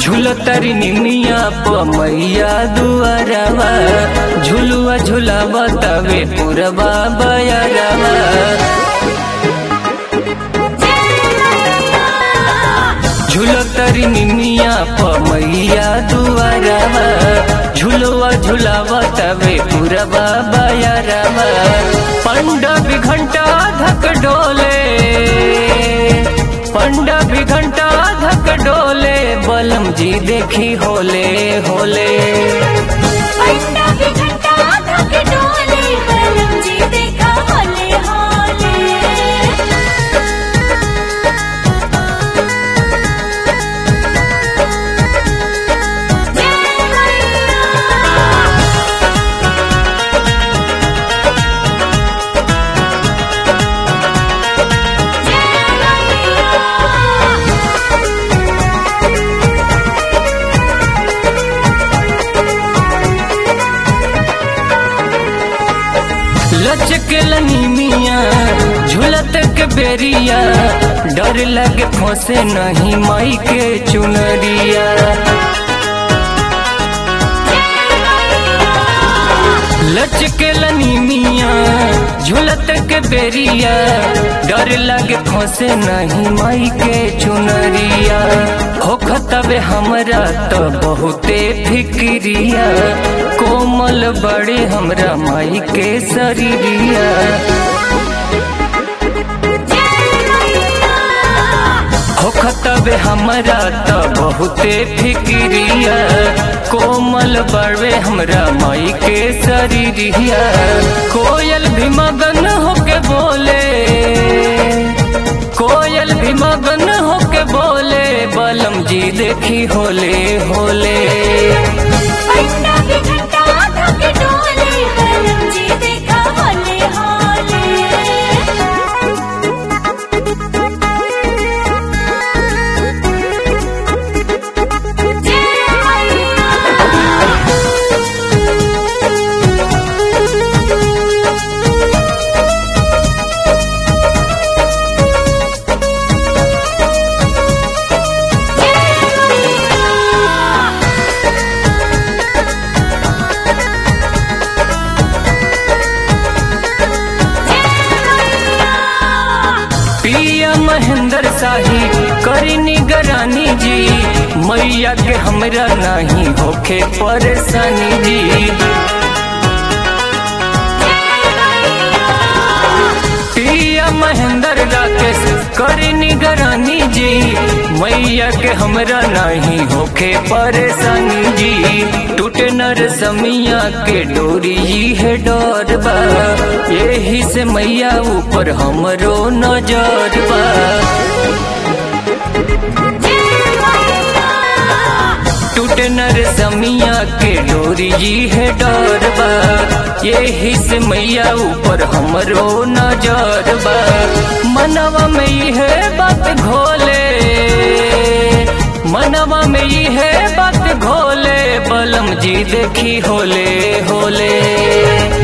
झूलतरी निमिया प मैया दुआरवा झुलुआ झुलावा तवे पुरवा बयरवा झूलतरी निमिया प मैया दुआरवा झुलुआ झुलावा तवे पुरवा बयरवा पंडा भी घंटा धक डोले पंडा भी घंटा धक डोले बलम जी देखी होले होले पंडा भी घंटा धक डोले बलम जी देखा होले होले जय मैया लचकेलनी मिया झूलत के बेरिया डर लगे फंसे नहीं माई के चुनरिया लचकेलनी मिया झूलत के बेरिया डर लगे फंसे नहीं माई के चुनरिया होखतबे हमरा तो बहुते फिक्रिया कोमल बड़े हमरा माई के शरीरिया होखतबे हमरा तो बहुते फिक्रिया कोमल बड़े हमरा माई के शरीरिया कोयल भी मगन होके बोले कोयल भी मगन होके बोले बलम जी देखी होले होले पंडा भी घंटा धक डोले बलम जी देखा होले होले जय मैया पिया महेंद्र शाही करी निगरानी जी मैया के हमरा नहीं होखे परेशानी जी पिया महेंद्र राकेश करी निगरानी जी मैया के हमरा नहीं होखे परेशानी जी टूटे नर समिया के डोरी ई है डर बा यही से मैया ऊपर हमरो नजर बा टूटे नर समिया के डोरी जी है डर बा यही से मैया ऊपर हमरो नजर बा मनवा में ई है बात घोले मनवा में ई है बात घोले बलम जी देखी होले होले